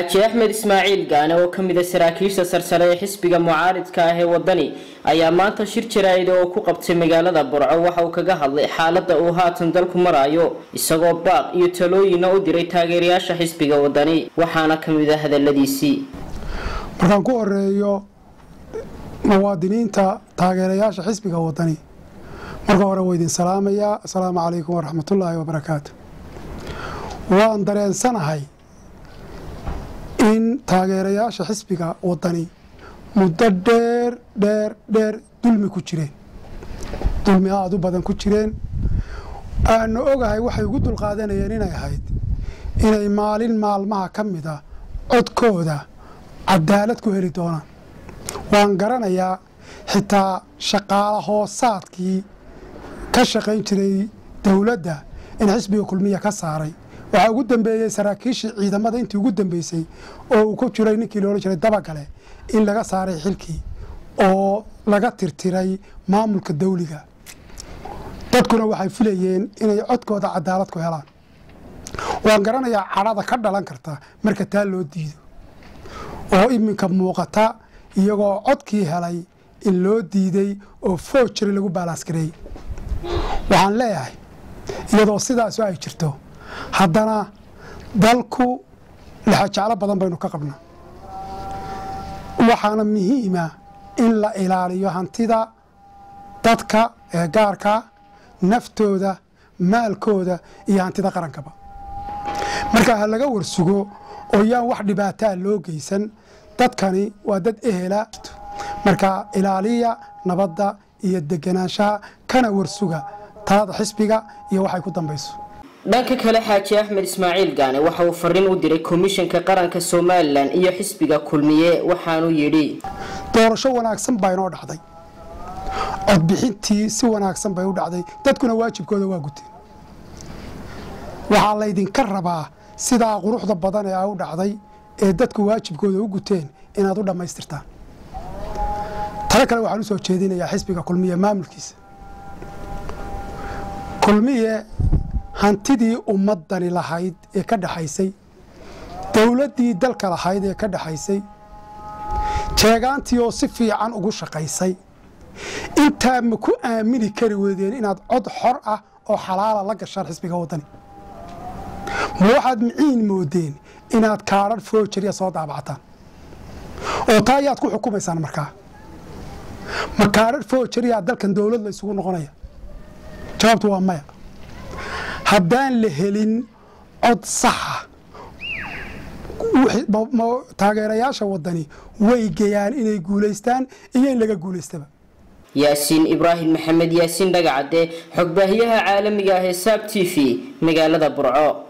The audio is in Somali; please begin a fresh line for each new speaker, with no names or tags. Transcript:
xaaji axmed ismaaciil gaane oo ka mid a saraakiisha sarsare ee xisbiga mucaaridka ah ee wadani ayaa maanta shir jaraa'ida oo ku qabtay magaalada burco waxa uu kaga hadlay xaaladda uu haatan dalku maraayo isagoo baaq iyo talooyina u diray taageerayaasha xisbiga wadani waxaana ka mid a hadaladiisii
markaan ku horeeyo muwaadiniinta taageerayaasha xisbiga wadani marka hore waa idin salaamayaa asalaamu calaykum waraxmatullaahi wabarakaatu waan dareensanahay in taageerayaasha xisbiga wadani muddo dheer dheer dheer dulmi ku jireen dulmi aada u badan ku jireen aanu ogahay waxay ugu dulqaadanayeen inay ahayd inay maalin maalmaha ka mida codkooda cadaalad ku heli doonaan waan garanayaa xitaa shaqaala hoosaadkii ka shaqayn jiray dowladda in xisbiga kulmiya ka saaray waxaa ugu dambeeyey saraakiishii ciidamada intii ugu dambeysay oo uu ku jiray ninkii loola jiray dabagale in laga saaray xilkii oo laga tirtiray maamulka dawliga dadkuna waxay filayeen inay codkooda cadaalad ku helaan waan garanayaa cadhada ka dhalan karta marka taa loo diido oo iminka muuqata iyagoo codkii helay in loo diiday oo foojari lagu baalaanskareeyey waxaan leeyahay iyadoo sidaasu ay jirto haddana dalku lexajeclo badan baynu ka qabnaa waxaana muhiima in la ilaaliyo hantida dadka ee gaarka naftooda maalkooda iyo hantida qarankaba marka ha laga warsugo oo yaan wax dhibaataa loo geysan dadkani waa dad ehela marka ilaaliya nabadda iyo deganaanshaha kana warsuga talada xisbiga iyo waxay ku dambayso
dhanka kale xaaji axmed ismaaciil gaane waxa uu fariin u diray komishanka qaranka somalilan iyo xisbiga kulmiye waxaanuu yidhi
doorasho wanaagsan baa inoo dhacday codbixintii si wanaagsan bay u dhacday dadkuna waajibkooda waa guteen waxaa laydinka rabaa sidaa quruxda badan ee a u dhacday ee dadku waajibkooda u guteen inaad u dhammaystirtaan talo kale waxaan u soo jeedinayaa xisbiga kulmiye maamulkiisa kulmiye hantidii ummadani lahayd ee ka dhexaysay dowladdii dalka lahayd ee ka dhexaysay jeegaantii oo si fiican ugu shaqaysay intaa ma ku aamini kari weydeen inaad cod xor ah oo xalaala la gashaan xisbiga waddani ma waxaad miciin moodeen inaad kaadhan foojariya soo daabacataan oo taa ayaad ku xukumaysaan markaa ma kaadhan foojariyaa dalkan dowlad la isugu noqonaya jawaabtu waa maya haddaan la helin cod saxa taageerayaasha wadani way geyaan inay guulaystaan iyo in laga guulaystaba
yaasiin ibraahim maxamed yaasiin dhagacadde xogbaahiyaha caalamiga ah ee saab t v magaalada burco